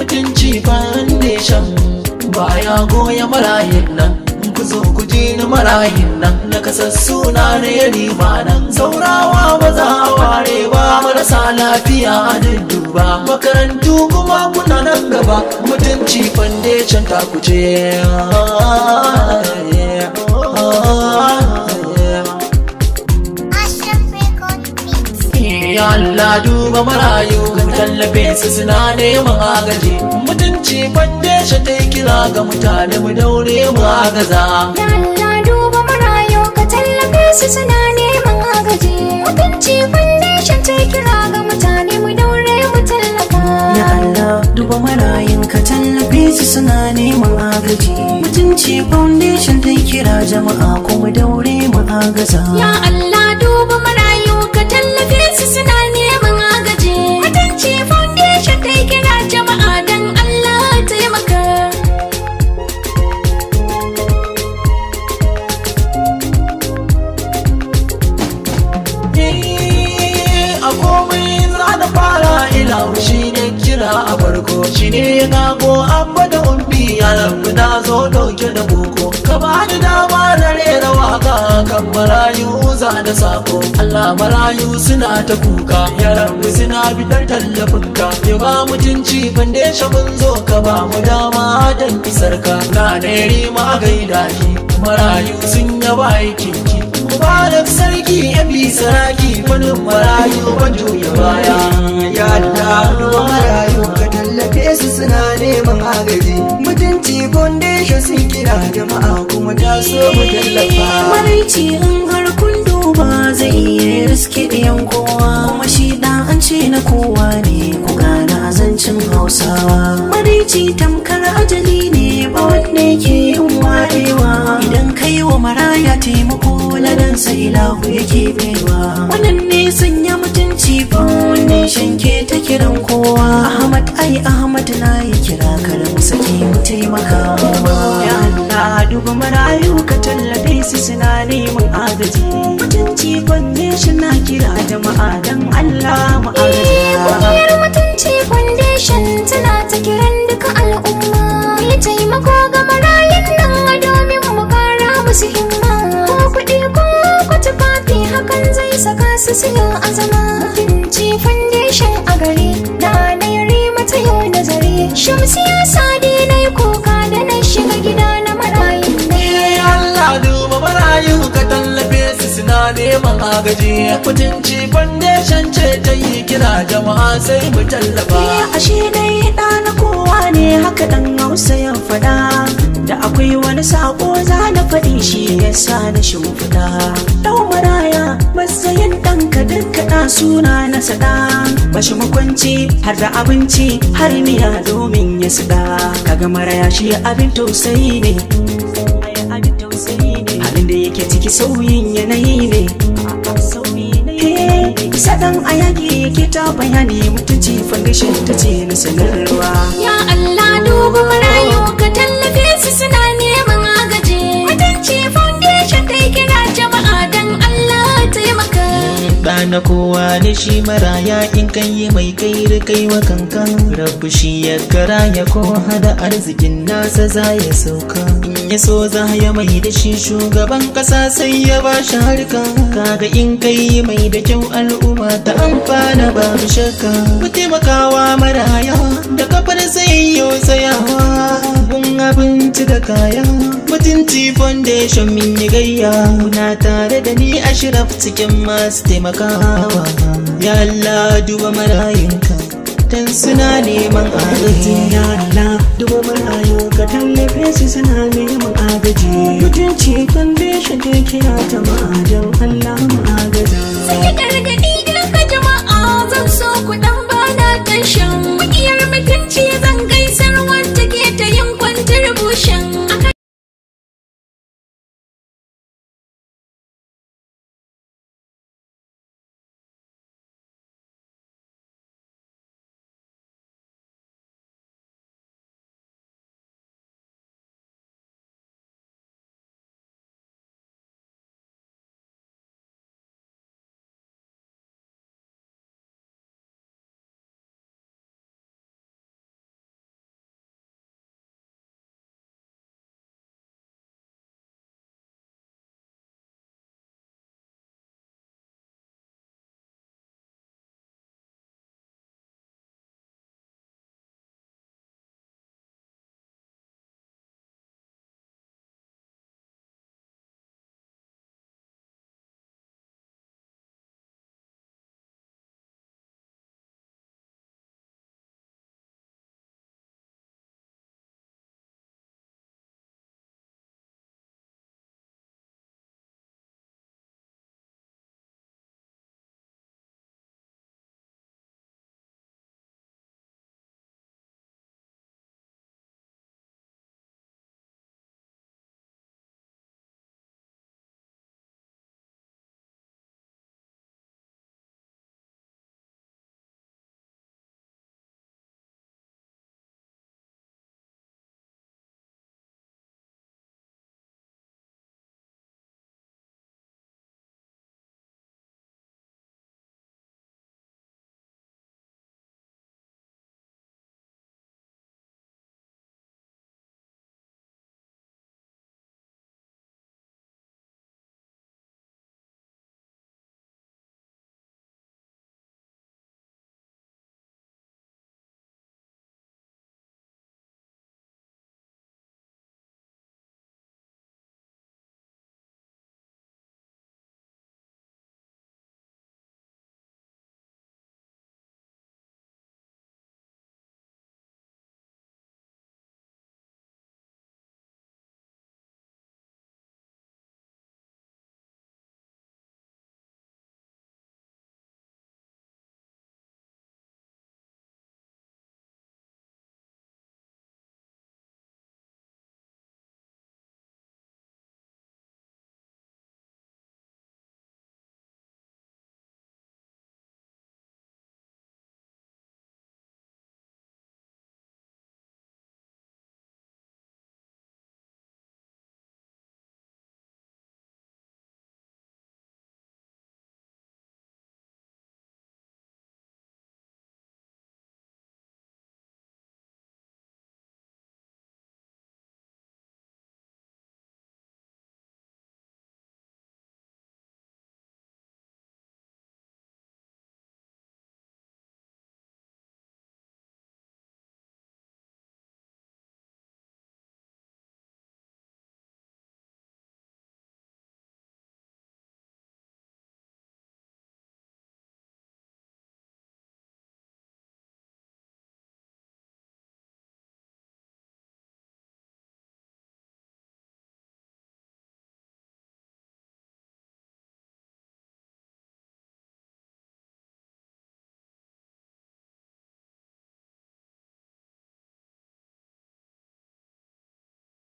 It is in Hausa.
mutunci foundation baya goya marayin nan ku zo ku ji na marayin nan na kasar suna na yari ba nan saurawa ba za a ware ba marasa lafiya a dudduba makarantu kuma kuna nan gaba mutunci foundation ta kuce Ashraf Record Beats. Ya Allah duba marayu ga tallafe su suna neman agaji mutunci foundation ta yi kira ga mutane mu daure mu agaza Ya Allah duba marayu ka tallafe su suna neman agaji. Mutunci foundation ta kira ga mutane mu daure mu tallafa. Ya Allah duba marayun ka tallafe su suna neman agaji Mutunci foundation ta kira jama'a kuma daure mu agaza Ya Allah duba marayu ka tallafe su suna neman agaji. Mutunci foundation ta kira jama'a dan Allah taimaka. Eh, a komai za da fara ilahu shi ne kira a farko shi ne ya gago abba da umbi ya rabu na zo dauke da boko ka ba ni dama na rera waka kan marayu za da sako Allah marayu suna ta kuka ya rabu suna bidar tallafin ka ya ba mutunci foundation mun zo ka ba mu dama dan isar ka na ne rima gaida ki marayu sun yaba aikin ki Mubarak sarki ya bi saraki wani marayu ban juya baya ya Allah duba marayu ka tallafe su suna neman agaji mutunci foundation sun kira jama'a kuma ta so mu tallafa Maraici in har kun duba zai iya riske ɗayan kowa kuma shi da an ce na kowa ne ku gana zancin hausawa Maraici tamkar ajali ne ba wanda yake yin warewa idan kai wa maraya taimako ladan sai lahu yake baiwa wannan ne sanya mutunci foundation ke ta kiran kowa Ahmad ai Ahmad na yi kira karam sake mu taimaka ya Allah duba marayu ka tallafe su suna neman agaji mutunci foundation na kira jama'a dan Allah mu agaza Ƙungiyar mutunci foundation tana ta kiran duka al'umma. Yi taimako ga marayun nan a domin mu kara musu himma. Ko kuɗi ko ko tufafi hakan zai saka su siyo azama. Mutunci foundation a gari na na yari mata yau nazari. Shamsiya sadi na yi kuka da na shiga gida na marayun nan. Eh, Allah duba marayu ka tallafe su suna neman agaji mutunci foundation ce ta yi kira jama'a sai mu tallafa Ya ashe dai ɗa na kowa ne haka ɗan hausa ya faɗa da akwai wani sako za na faɗi shi ya sa na shimfiɗa ɗau maraya matsayin ɗanka dukkaɗa suna na saɗa bashi makwanci har da abinci har miya domin ya saɗa kaga maraya shi abin tausayi ne abin tausayi ne halin da yake ciki sauyin yanayi ne Sadan a yaƙi yake ta bayani mutunci foundation ta ce na sanarwa. Ya Allah duba marayu ka tallafe su suna neman agaji. Mutunci foundation ta kira jama'a dan Allah taimaka. da na kowa da shi maraya in kan yi mai kai da kai wa kankan rabu shi ya kara ya ko hada arzikin nasa za ya sauka in ya so za ya mai da shi shugaban kasa sai ya ba shi harka kaga in kai mai da kyau al'umma ta amfana babu shakka mu taimakawa maraya da kafar sai yau tsayawa gun abinci da kaya mutunci foundation min yi gayya kuna tare da ni ashraf cikin masu taimakawa ya Allah duba marayinka dan suna neman agaji Ya Allah duba marayu ka tallafe su suna neman agaji. Mutunci foundation ta kira ta ma'ajan Allah mu agaza. Sai gargaɗi ga jama'a zan so ku ɗan